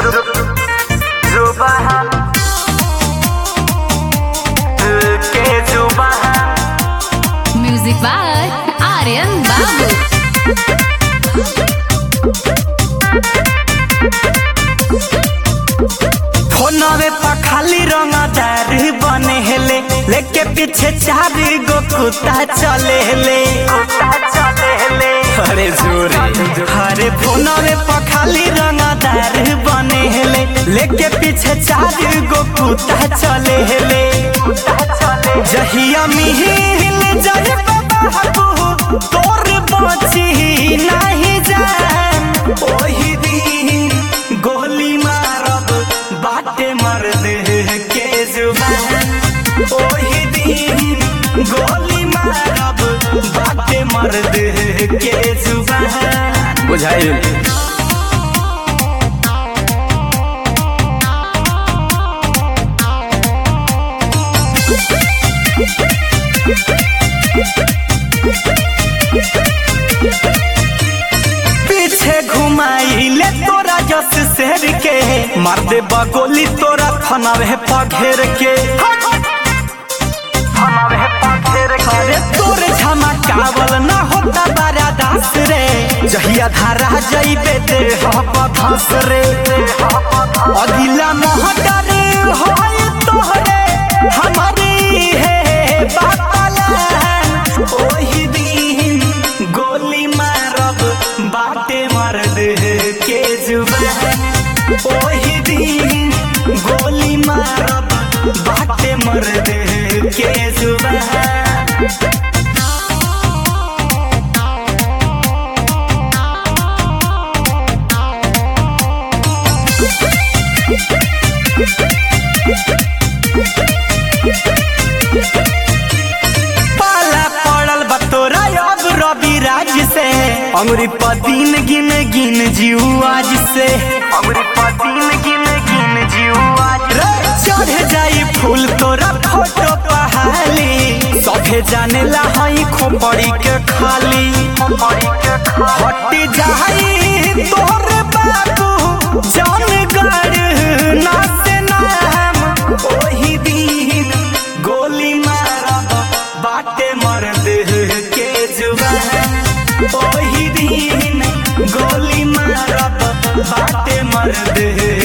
जुबान के जुबान Music by Aryan Babu. फोनवे पर खाली रंगदार बने हेले लेके पीछे चार गो कुत्ता चले हेले कुत्ता चले हेले अरे जोरे अरे फोनवे पर खाली रंगदार बने हेले लेके पीछे चार गो कुत्ता चले हेले कुत्ता चले जहिया मिहिल जय बाबू तोर बची नहीं जान ओही दिन गोली मारब बाटे मर्द के जुबान ओही दिन गोली मारब बाटे मर्द के जुबान बुझाइल पीछे घुमाई ले तोरा जस शेर के मार दे बगोली तोरा फनावे पघेर के फनावे पघेर के अरे तोर झमकावल ना होता बारा दास रे जहिया धारा जइबे दे हप धस रे अदिला मोहटर होय तोहरे हमारी है बातला ओही दिन गोली मारब बाटे मर्द के जुबान ओही दिन गोली मारब बाटे मर्द के जुबान पाला पड़ल बतोरा अब रवि राज से अमरी पदीन गिन गिन जीव आज से अमरी पदीन गिन गिन जीव आज रे चढ़ जाई फूल तोरा फोटो पहाली सभे जाने ला हई खोपड़ी के खाली खोपड़ी के हटी जाई तोर बाबू जान गड़ ना से नाम ओही दिन गोली मारब बाटे मर्द के जुबान ओही दिन गोली मारब बाटे मर्द